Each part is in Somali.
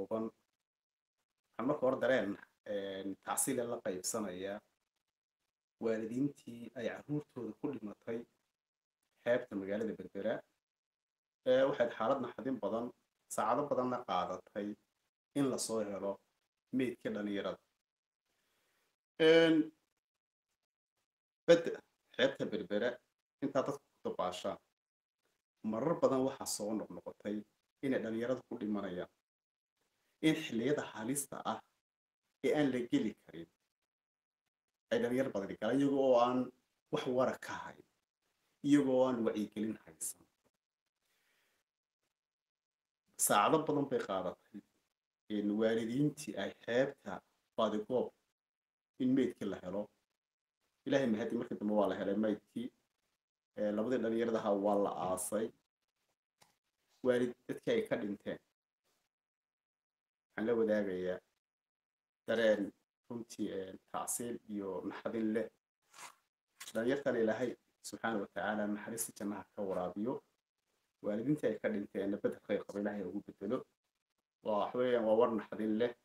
kooban waxaan marka hore dareen tacsiile la qaybsanayaa waalidiintii ay carruurtooda ku dhimatay xeebta magaalada berbera waxayd xaalad naxdin badan saacado badanna qaadatay in lasoo helo meydka dhalinyarada bedda xeebta berbera intaa dadka ku dabaashaan marar badan waxaa soo noqnoqotay inay dhalinyarada ku dhimanayaan in xilliyada halista ah ee aan la geli karin ay dhalinyar badani galaan iyagoo oo aan wax wara ka hayn iyagoo oo aan wacyigelin haysan saacado badan bay qaadatay waalidiintii ay xeebta badigoob in meydkii la helo ilaahay mahadi markii dambe waa la helay maydkii labadii dhalinyaradaha waa la aasay waalid dadkii ay ka dhinteen waxaan la wadaagayaa dareen runtii tacsiil iyo naxdin leh dhalinyartana ilaahay subxaana watacaala naxariista jannaha ka waraabiyo waalidiintii ay ka dhinteenna bedel khayr qaba ilaahay ugu bedelo waa waxweeyaan waa war naxdin leh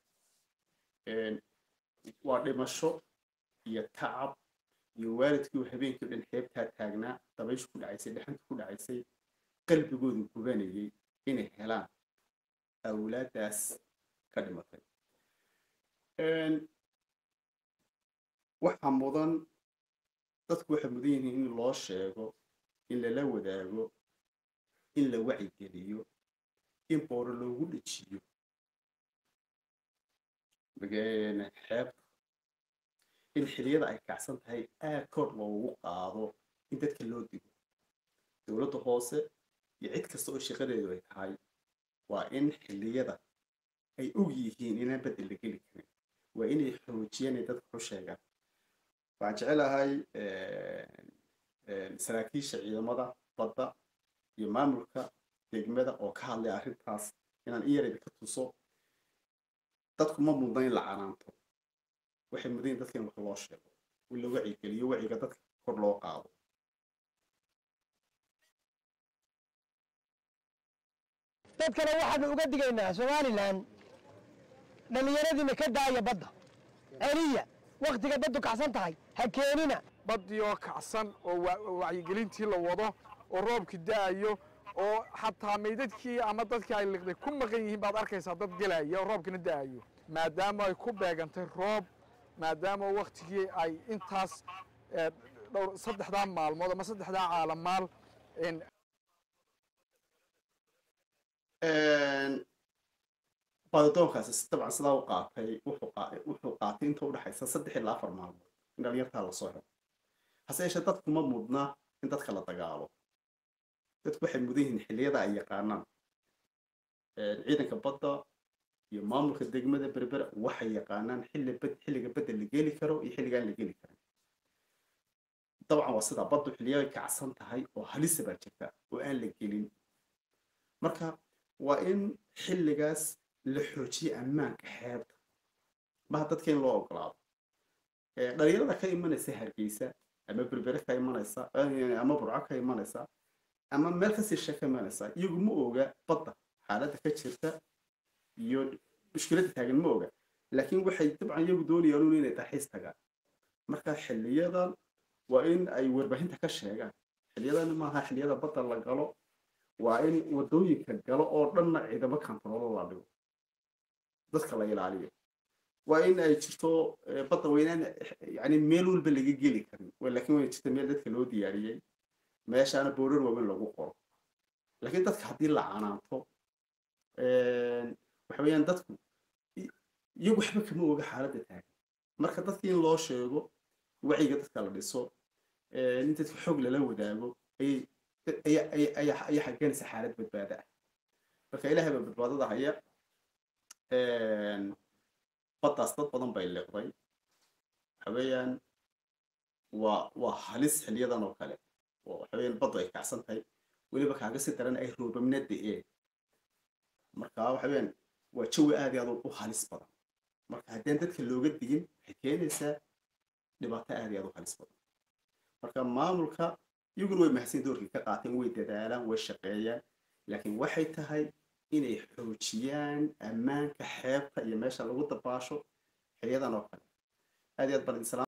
waa dhimasho iyo tacab iyo waalidkii uu habeenkii o dhan xeebtaa taagnaa dabayshu ku dhacaysay dhexantu ku dhacaysay qalbigoodu gubanayay inay helaan awlaadaas ka dhimatay waxaa mudan dadku waxay mudan yihiin in loo sheego in lala wadaago in la wacigeliyo in booro loogu dhejiyo xeebta in xiliyada ay kacsan tahay aad kor loogu qaado in dadka loo digo dowladda hoose iyo cid kasta oo shaqadeedu ay tahay waa in xilliyada ay og yihiin inaan bedel la geli karin waa inay xoojiyaan ay dadka u sheegaan waxaan jecelahay saraakiisha ciidamada badda iyo maamulka degmada oo ka hadlay arrintaas inaan in yarayda ka tuso dadku ma mudna in la canaanto waxay mudan yihin dadka in wax loo sheego in la wacigeliyo waciga dadka kor loo qaado dadkana waxaanu uga digaynaa somalilan dhallinyaradiina ka daaya badda celiya wakhtiga baddu kacsan tahay ha keenina baddii oo kacsan oo wacyigelintii la wado oo roobkii da'ayo oo xataa maydadkii ama dadkii ay liqday ku maqan yihiin baad arkaysaa dad gelaya oo roobkina da'ayo maadaama ay ku beegantay roob maadaama wakhtigii ay intaas dhowr saddexdaa maalmood ama saddexdaa caalamaal baadidoonkaasi dabcan sidaa u qaatay wuxuu qaatay inta udhexaysa saddex ilaa afar maalmood in dhalinyartaa lasoo helo hase yeeshee dadkuma mudna in dadka la dagaalo dadku waxay mudan yihiin xilliyada ay yaqaanaan ciidanka badda iyo maamulka degmada berbera waxay yaqaanaan xilli bed xilliga bedel la geli karo iyo xilligaan la geli karin dabcan waa sidaa baddu xilliyo ay kacsan tahay oo halisa baa jirta oo aan la gelin marka waa in xilligaas la xoojiyo ammaanka xeebta maha dadka in loo ogolaado dhalinyarada ka imanaysa hargeysa ama berbere ka imanaysa ama burco ka imanaysa ama meel kasii she ka imanaysa iyagu ma oga badda xaaladda ka jirta iyo mushkiladda taagan ma oga laakiin waxay dabcan iyagu doonayaan un inay dalxiis tagaan marka xiliyadan waa in ay warbaahinta ka sheegaan xiliyadan maaha xiliyada badda la galo waa in wadooyinka galo oo dhanna ciidamo kantaroolo la dhigo dadka la ilaaliyo waa in ay jirto badda weynaan yani meel walba laga geli karin laakiin way jirta meel dadka loo diyaariyey meeshaana boorar waaweyn lagu qoro laakiin dadka haddii la canaanto waxa weeyaan dadku iyagu waxba kama oga xaaladda taagan marka dadka in loo sheego wacyiga dadka la dhiso in dadka xoog lala wadaago ayay ayaa xagenaysa xaalad badbaada ah marka ilahay baa badbaadada haya baddaas dad badan bay liqday waxa weeyaan waa waa halis xiliyadan oo kale oo waxa weeyaan baddu ay kacsan tahay weliba kaaga si daran ay roobamna da'een marka waxa weeyaan waa jawi aad iyo aad u halis badan marka haddaan dadka looga digin waxay keenaysaa dhibaato aad iyo aad u halis badan marka maamulka iyaguna way mahadsan doorkii ka qaateen way dadaalaan way shaqeeyaan laakiin waxay tahay inay xoojiyaan ammaanka xeebta iyo meesha lagu dabaasho xiliyadan oo kale aad iyo aad baan idin salaam